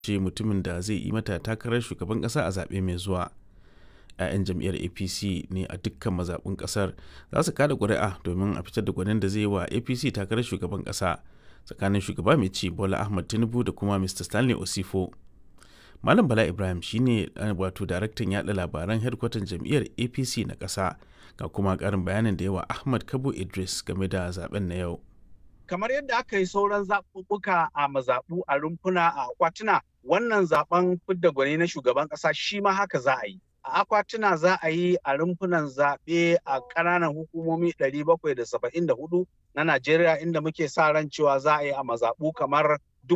ce mutumin da zai yi mata takarar shugaban ƙasa a zaɓe mai zuwa. 'ya'yan jam'iyyar apc ne a dukkan mazaɓin ƙasar za su kada ƙuri'a domin a fitar da gwanin da zai yi wa apc takarar shugaban ƙasa tsakanin shugaba mai ci bola ahmad tinubu da kuma mr stanley osifo malam bala ibrahim shine wato daraktan yada labaran hedkwatan jam'iyyar apc na ƙasa ga kuma ƙarin bayanin da yawa ahmad kabo idris game da zaben na yau kamar yadda aka yi sauran zaɓuɓɓuka a mazaɓu a rumfuna a akwatuna wannan zaben fidda gwani na shugaban ƙasa shi ma haka za a yi a akwatuna za a yi a rumfunan zaɓe a ƙananan hukumomi 774 na Najeriya inda muke sa ran cewa za a yi a mazaɓu kamar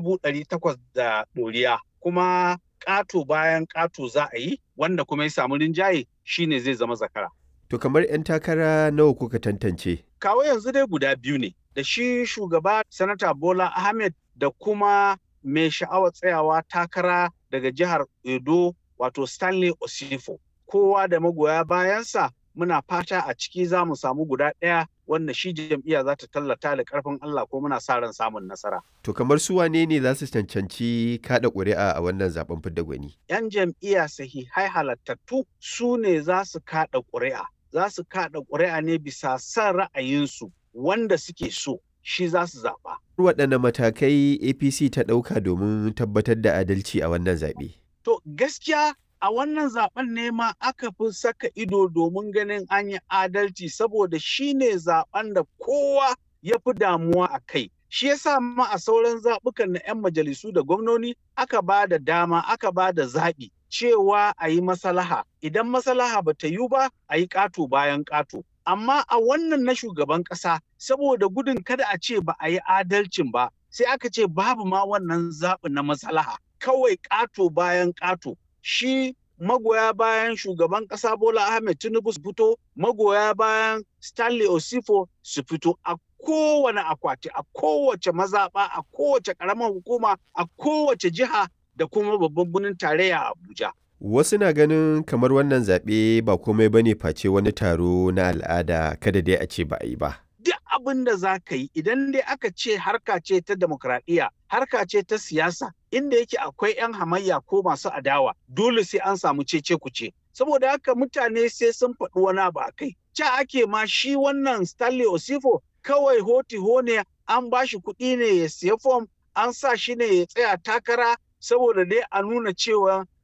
800 da ɗoriya. Kuma ƙato bayan ƙato za a yi wanda kuma ya samu rinjaye shine zai zama zakara. To kamar 'yan takara nawa kuka tantance? Kawo yanzu dai guda biyu ne, da shi shugaba Sanata Bola Ahmed da kuma mai sha'awar tsayawa takara daga jihar Edo wato Stanley Osifo. Kowa da magoya bayansa muna fata a ciki za mu samu guda ɗaya wanda shi jam'iyya za ta tallata da ƙarfin Allah ko muna sa ran samun nasara. To kamar su wane ne za su cancanci kaɗa ƙuri'a a wannan zaben fidda gwani? 'Yan jam'iyya sahihai halattattu su ne za su kaɗa ƙuri'a. Za su kaɗa ƙuri'a ne bisa son ra'ayinsu wanda suke so shi za su zaɓa. Waɗanne matakai APC ta ɗauka domin tabbatar da adalci a wannan zaɓe? To gaskiya a wannan zaben ne ma aka fi saka ido domin ganin an yi adalci saboda shi ne zaben da kowa ya fi damuwa a kai. Shi yasa ma a sauran zaɓukan na 'yan majalisu da gwamnoni aka ba da dama aka ba da zaɓi cewa a yi masalaha. Idan masalaha ba ta yi ba a yi ƙato bayan ƙato. Amma a wannan na shugaban ƙasa saboda gudun kada a ce ba a yi adalcin ba sai aka ce babu ma wannan zaɓi na masalaha. Kawai ƙato bayan ƙato. shi magoya bayan shugaban ƙasa Bola Ahmed Tinubu su fito, magoya bayan Stanley Osifo su fito a kowane akwati, a kowace mazaɓa, a kowace ƙaramar hukuma, a kowace jiha da kuma babban birnin tarayya Abuja. Wasu na ganin kamar wannan zaɓe ba komai bane face wani taro na al'ada kada dai a ce ba a yi ba. duk abin da za ka yi idan dai aka ce harka ce ta demokradiyya harka ce ta siyasa inda yake akwai 'yan hamayya ko masu adawa dole sai an samu cece kuce saboda haka mutane sai sun faɗi wani abu a kai ca ake ma shi wannan stanley osifo kawai hoti ne an ba shi kuɗi ne ya siya fom an sa shi ne ya tsaya takara saboda dai a nuna cewa